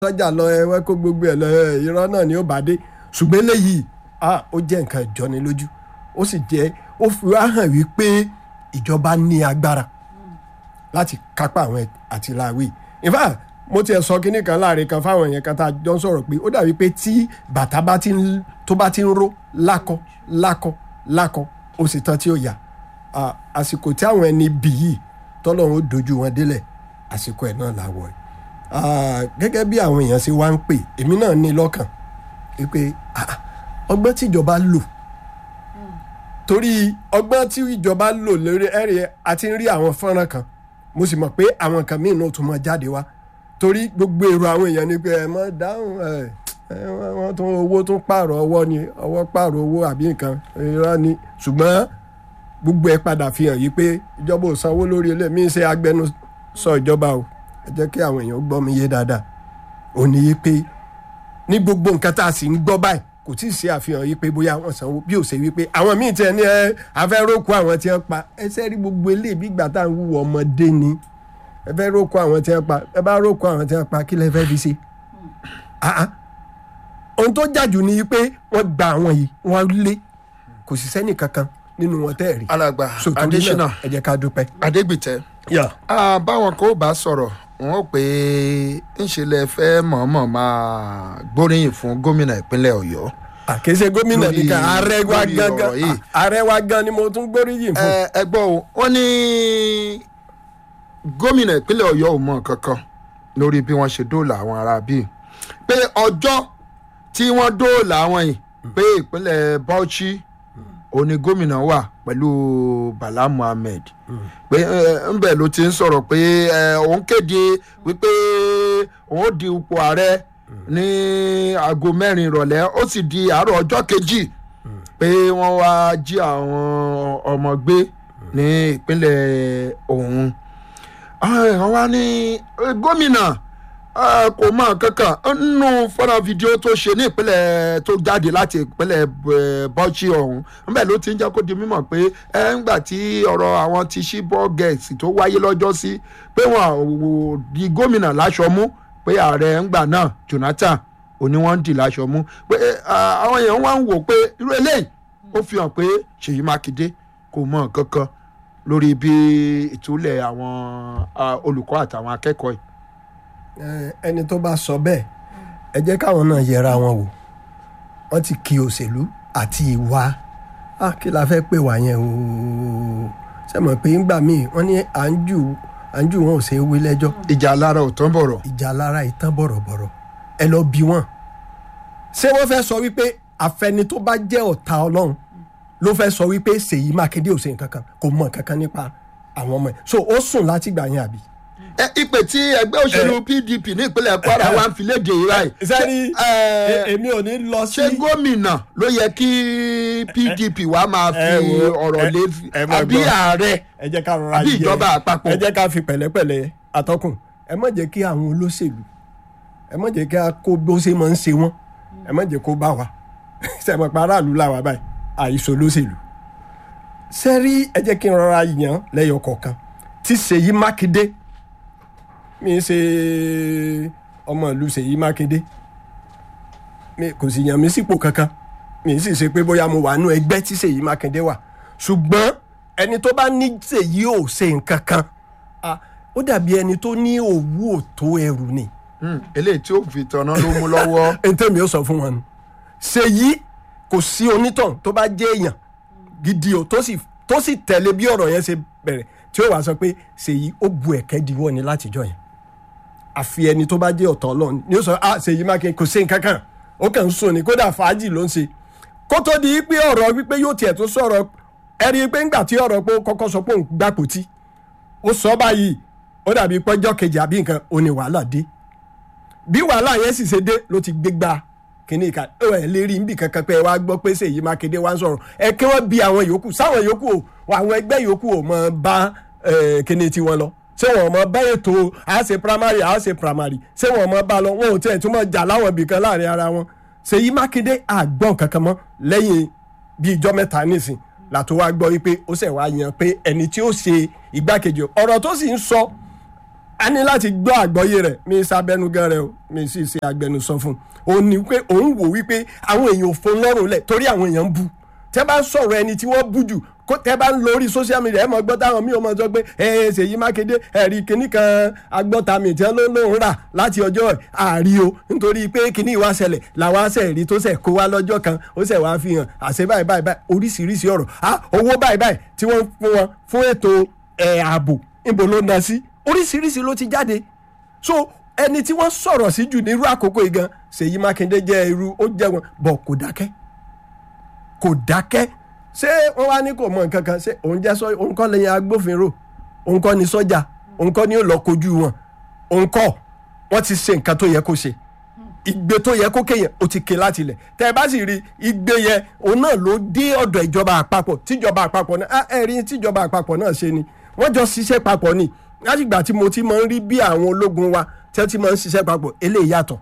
sọ́jà lọ ẹwẹ́ kó gbogbo ẹ̀ lọ ẹ, irọ́ náà ni ó bá dé ṣùgbọ́n eléyìí ah, ó jẹ́ nǹkan ìjọni lójú ó sì jẹ́ ó fi wá hàn wípé ìjọba ní agbára láti kápá àwọn àtìláwí in fact mo tiẹ̀ sọ kínní kan láàrin kan fáwọn èèyàn kan tá a jọ ń sọ̀rọ̀ pé ó dàbí pé tí bàtà bá ti ń tó bá ti ń ró lákọ lákọ lákọ ó sì tán tí ó yà Ah, àsìkò tí àwọn ẹni bì yìí tọ́lọ́run ó dojú wọn délẹ̀ àsìkò ẹ̀ náà làwọ̀ ẹ̀ Ah, gẹ́gẹ́ bí àwọn èèyàn ṣe wá ń pè èmi náà ní lọ́kàn wípé ah, ọgbọ́n tíjọba lò torí ọgbọ́n tí ìjọba lò lórí ẹ̀rí àti ń rí àwọn fọ́nrán kan mo sì mọ̀ pé àwọn kan míì náà tún mọ jáde wá torí gbogbo èrò àwọn èèyàn ni pé ẹ mọ dáhùn ẹ ẹ, wọ́n- wọ́n tún owó tún pààrọ̀ ọwọ́ ni ọwọ́ pààrọ̀ owó àbí nǹkan irọ́ ni ṣùgbọ́n gbogbo ẹ padà fi hàn yìí pé ìjọba ò sanwó lórí ilé mi ń ṣe agbẹnusọ ìjọba o ẹ jẹ́ kí àwọn èèyàn gbọ́ mi yé dáadáa ò ní yí pé ní gbogbo nǹkan tá a sì ń gbọ́ báyìí kò tí ì ṣe àfihàn yìí pé bóyá wọ́n sanwó bí ò ṣe wí pé àwọn míì tiẹ̀ ní ẹ afẹ́rókù àwọn tí wọ́n pa ẹsẹ̀ rí gbogbo eléyìí bí ìgbà tá à ń wúwo ọmọdé ni ẹ fẹ́ rókù àwọn tí wọ́n pa ẹ bá rókù àwọn tí wọ́n pa kí lẹ fẹ́ fi ṣe. Ah, ah. ohun tó jàjù ni pé wọ́n gba àwọn yìí wọ́n lé kò sì sẹ́nì kankan nínú wọn tẹ́ ẹ̀ rí. alàgbà So, torí adésínà náà, ẹ jẹ́ ká dúpẹ́. adégbìtẹ́ Yeah. Ah, báwọn kò bá sọ̀rọ̀ wọn ò pé ńṣe lẹ fẹ́ mọ̀ọ́mọ̀ máa gbóríyìn fún gómìnà ìpínlẹ̀ ọ̀yọ́ àkéṣe gómìnà Lórí- nìkan ààrẹ wa lórí gangan ọ̀rọ̀ yìí. ah, ààrẹ wa gan ni mo tún gbóríyìn fún. ẹ ẹ gbọ́ o wọ́n ní gómìnà ìpínlẹ̀ ọ̀yọ́ ò mọ kankan lórí bí wọ́n ṣe dóòlà àwọn ará bíi pé ọjọ́ tí wọ́n dóòlà àwọn yìí pé ìpínlẹ̀ bauchi òní gómìnà wà pẹ̀lú bala muhammed pé ńbẹ̀ ló ti ń sọ̀rọ̀ pé ẹ, òun kéde wípé òun ó di ipò ààrẹ ní aago mẹ́rin ìrọ̀lẹ́ ó sì di àárọ̀ ọjọ́ kejì pé wọ́n wá jí àwọn ọmọ gbé ní ìpínlẹ̀ ọ̀hún wọ́n wá ní eh, gómìnà eh, kò mọ kankan nínú fọ́nrán fídíò tó ṣe ní ìpínlẹ̀ tó jáde láti ìpínlẹ̀ eh, Bauchi ọ̀hún níbẹ̀ ló ti ń jẹ́ kó di mímọ̀ pé ẹ̀ ń gbà tí ọ̀rọ̀ àwọn ti ṣí bọ́ọ̀gẹ̀sì tó wáyé lọ́jọ́ sí pé wọ́n ò di gómìnà láṣọ mú pé ààrẹ ń gbà náà Jonathan òní wọ́n ń dì láṣọ mú pé eh, àwọn èèyàn wá ń wò pé irú eléyìí ó fi hàn pé Ṣèyí Mákindé kò mọ kankan lórí bí ìtúlẹ̀ àwọn ah, olùkọ́ àtàwọn akẹ́kọ̀ọ́ yìí. Eh, ẹni tó bá sọ bẹ́ẹ̀ ẹ jẹ́ káwọn náà yẹra wọn wò wọ́n ti kí òṣèlú àti ìwà ah, kí la fẹ́ pè wá yẹn o ṣe mọ̀ pé ńgbà míì wọ́n ní à ń jù à ń jù wọn ò ṣe é wí lẹ́jọ́ ìjà lára ò tán bọ̀rọ̀. ìjà lára ìtàn bọ̀rọ̀bọ̀rọ̀ ẹ lọ bí wọn. ṣé wọ́n fẹ́ sọ wípé àfẹni tó bá jẹ́ ọ̀tá ọlọ́run ló fẹ́ sọ wípé Ṣèyí Mákindé ò ṣe nǹkan kan kò mọ̀ nǹkan kan nípa àwọn ọmọ ẹ̀ so ó sùn láti gbà yẹn àbí. ẹ ìpè tí ẹgbẹ́ òṣèlú PDP ní ìpínlẹ̀ Kwara wa ń fi léde yìí báyìí. sẹ́ni Ṣé, eh, èmi ò ní lọ sí. ṣé gómìnà ló yẹ kí PDP wa máa fi ẹ wo, ọ̀rọ̀ ẹ- lé ẹ máa àbí gbọ́. ààrẹ ẹ jẹ́ ká rọra àbí yẹ- ìjọba àpapọ̀. ẹ jẹ́ ká fi pẹ̀lẹ́pẹ̀lẹ́ atọ́kùn ẹ má jẹ́ kí àwọn olóṣèlú ẹ má jẹ́ kí a kó bó ṣe máa ń ṣe wọ́n ẹ má jẹ́ kó bá wa sẹ́mi pa aráàlú làwà báyìí àìsàn olóṣèlú. sẹ́rí ẹ jẹ́ kí n rọra yàn lẹ́yọ kọ̀ọ̀kan tí Ṣèyí Mákindé mi ń ṣe ọmọ ìlú Ṣèyí Mákindé mi kò sì yàn mí sípò kankan mi sì ṣe pé bóyá mo wà nú ẹgbẹ́ tí Ṣèyí Mákindé wà ṣùgbọ́n ẹni tó bá ní Ṣèyí ò ṣe nǹkan kan ah, ó dàbí ẹni tó ní òwú òtó ẹrù ni Hmm, eléyìí tí ó fi tanná ló mú lọ́wọ́. ntẹ́mi ó sọ fún wọn nù Ṣèyí kò sí onítàn tó bá jẹ́ èèyàn gidi o tó sì tó sì tẹ̀lé bí ọ̀rọ̀ yẹn ṣe bẹ̀rẹ̀ tí ó wàá sọ pé Ṣèyí ó bu ẹ̀kẹ́ diwọ́ ni látijọ́ yẹn àfi ẹni tó bá jẹ́ ọ̀tọ̀ ọlọ́run ni ó sọ ah Ṣèyí Mákindé kò sí nǹkan kan ó kàn ń sùn ní kódà fàájì ló ń ṣe kó tó di pé ọ̀rọ̀ wípé yóò tiẹ̀ tó sọ̀rọ̀ ẹ rí i pé ńgbà tí ọ̀rọ̀ pé ó kọ́kọ́ sọ pé òun gbàpò tí ó sọ báyìí ó dàbí pọ́jọ́ kejì àbí nǹkan ó ní wàhálà dé bí wàhálà yẹn sì ṣe dé ló ti gbégbá kínní ìka ẹ ẹ lè rí níbi kankan pé ẹ wá gbọ́ pé Ṣèyí Mákindé wá ń sọ̀rọ̀ ẹ kí wọ́n bi àwọn yòókù sáwọn yòókù o àwọn ẹgbẹ́ yòókù ò mọ bá ẹ, kínní tiwọn lọ ṣé wọn mọ bá ètò à ṣe primary à ṣe primary ṣé wọn mọ bá lọ wọn ò tiẹ̀ tún mọ jà láwọn ibìkan láàrin ara wọn Ṣèyí Mákindé àgbọ̀n kankan mọ́ lẹ́yìn bíi ijọ́ mẹ́ta nísìn làtó wá gbọ́ wípé ó ṣẹ̀ wá yan pé ẹni tí ó ṣe igbákejì ọ̀rọ̀ tó sì ń sọ a ní láti gbọ́ àgbọ́yé rẹ̀ mi sábẹ́nugan rẹ̀ o mi sì ṣe agbẹnusọ fún un òun ni pé òun wò wípé àwọn èèyàn ò fún lọ́rùn lẹ̀ torí àwọn èèyàn ń bu tẹ́ bá ń sọ̀rọ̀ ẹni tí wọ́n bú jù kó tẹ́ bá ń lórí social media ẹ̀ mọ̀ gbọ́ táwọn míì ò mọ̀ sọ pé ẹ ẹ Ṣèyí Mákindé ẹ̀rí kinní kan agbọ́tàmì tí wọ́n ló lóun rà láti ọjọ́ àárí o nítorí pé kinní ìwà ṣẹlẹ̀ làwọn aṣẹ rí tó ṣẹ̀ kó wá lọ́jọ́ kan ó ṣẹ̀ wá fi hàn àṣẹ báyìí báyìí báyìí oríṣiríṣi ọ̀rọ̀ ah owó báyìí báyìí tí wọ́n fún wọn fún ètò ẹ̀ ààbò níbo ló ná sí oríṣiríṣi ló ti jáde so ẹni tí wọ́n sọ̀rọ̀ sí jù nírú àkókò yìí gan Ṣèyí Mákindé jẹ́ irú ó jẹ́ wọn bọ̀ kò dákẹ́ kò dákẹ́ ṣé wọ́n wá ní kò mọ nǹkan kan ṣé òun jẹ́ sọ òun kọ́ lẹ́yìn agbófinró òun kọ́ ni sọ́jà òun kọ́ ni ó lọ kojú wọn òun kọ́ wọ́n ti ṣe nǹkan tó yẹ kó ṣe ìgbé tó yẹ kó kéyàn ó ti ké láti ilẹ̀ tẹ́ ẹ bá sì rí ìgbé yẹn òun náà ló dé ọ̀dọ̀ ìjọba àpapọ̀ tíjọba àpapọ̀ náà ẹ rí tíjọba àpapọ̀ náà ṣe ni wọ́n jọ ṣiṣẹ́ papọ̀ ni látìgbà tí mo ti máa ń rí bí àwọn ológun wa tí wọ́n ti máa ń ṣiṣẹ́ papọ̀ eléyìí yàtọ̀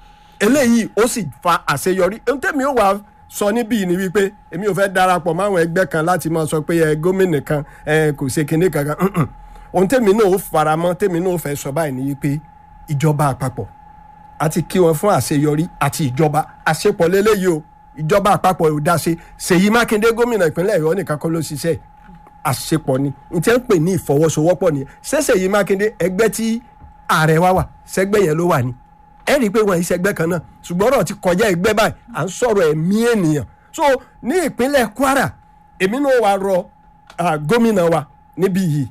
eléyìí ó sì fa àṣeyọrí ohun tẹ́mi ó wà sọ níbí ni wípé èmi ò fẹ́ darapọ̀ máwọn ẹgbẹ́ kan láti máa sọ pé ẹ gómìnà kan ẹ kò ṣe kinní kankan mm-mm. ohun tẹ́mi náà ó faramọ́ tẹ́mi náà ó fẹ́ sọ báyìí ni wípé ìjọba àpapọ̀ àti kí wọn fún àṣeyọrí àti ìjọba àṣepọ̀ lélẹ́yìí o ìjọba àpapọ̀ ò dá ṣe Ṣèyí Mákindé gómìnà ìpínlẹ̀ Ọ̀yọ́ nìkan kọ́ ló ṣiṣẹ́ àṣepọ̀ ni n tẹ́ ń pè ní ìfọwọ́sowọ́pọ̀ nìyẹn ṣé Ṣèyí Mákindé ẹgbẹ́ tí ààrẹ wa wà sẹ́gbẹ́ yẹn ló wà ní ẹ rí i pé wọn ìṣẹ́gbẹ́ kan náà ṣùgbọ́n ọ̀rọ̀ ti kọjá ẹgbẹ́ báyìí à ń sọ̀rọ̀ ẹ̀mí ènìyàn so ní ìpínlẹ̀ Kwara èmi náà wà rọ ah, gómìnà wa níbí yìí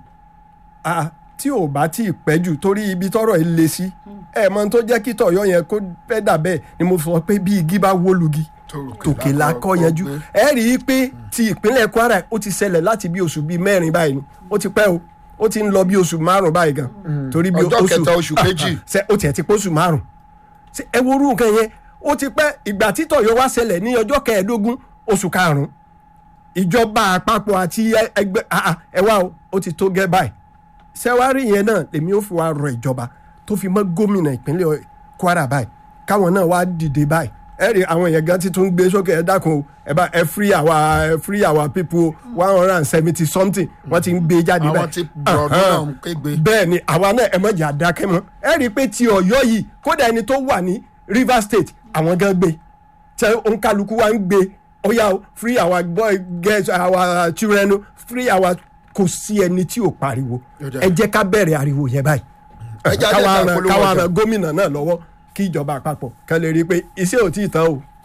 ah, tí ò bá tí ì pẹ́ jù torí ibi tọ́rọ̀ yìí le sí ẹ mọ tó jẹ́ kí tọ̀yọ́ yẹn kó fẹ́ dà bẹ́ẹ̀ ni mo sọ pé bí igi bá wó lugi tòkè la kọ́ yanjú ẹ rí i pé ti ìpínlẹ̀ Kwara ó ti ṣẹlẹ̀ láti bí oṣù bíi mẹ́rin báyìí ni ó ti pẹ́ o ó ti ń lọ bí oṣù márùn báyìí gan torí bí Ọjọ́ kẹta oṣù kejì. ṣe ó tiẹ̀ ti pé oṣù márùn ṣe ẹ wo orú nǹkan yẹn ó ti pẹ́ ìgbà tí tọ̀yọ́ wá ṣẹlẹ̀ ní ọjọ́ kẹẹ̀ẹ́dógún oṣù karùn-ún ìjọba àpapọ̀ àti ẹgbẹ́ ah, ah, ẹ wá o ó ti tó gẹ́ báyìí sẹ́wárì yẹn náà lèmi ò fi wá rọ ìjọba tó fi mọ́ gómìnà ìpínlẹ̀ Kwara báyìí káwọn náà wá dìde báyìí ẹ rí àwọn èèyàn gan ti tún gbé sókè ẹ dákun o ẹ bá ẹ free our ẹ free our people one hundred and seventy something wọ́n ti ń gbé jáde báyìí àwọn tí bọ̀dọ̀ náà ń kégbe. bẹ́ẹ̀ ni àwa náà ẹ mọ̀jà dákẹ́ mọ́ ẹ rí i pé ti Ọ̀yọ́ yìí kódà ẹni tó wà ní Rivers State àwọn gan gbé tẹ òǹkàlùkù wa ń gbé ó yá o free our boy girls our children o, free our kò sí ẹni tí ò pariwo Yọ̀dà. ẹ jẹ́ ká bẹ̀rẹ̀ ariwo yẹn báyìí Ẹ jẹ́ káwa àdéhùn ran àpolówó káwa ọjà. ran gómìnà náà lọ́wọ́ kí ìjọba àpapọ̀ kan lè rí i pé iṣẹ́ ò tí ì tán o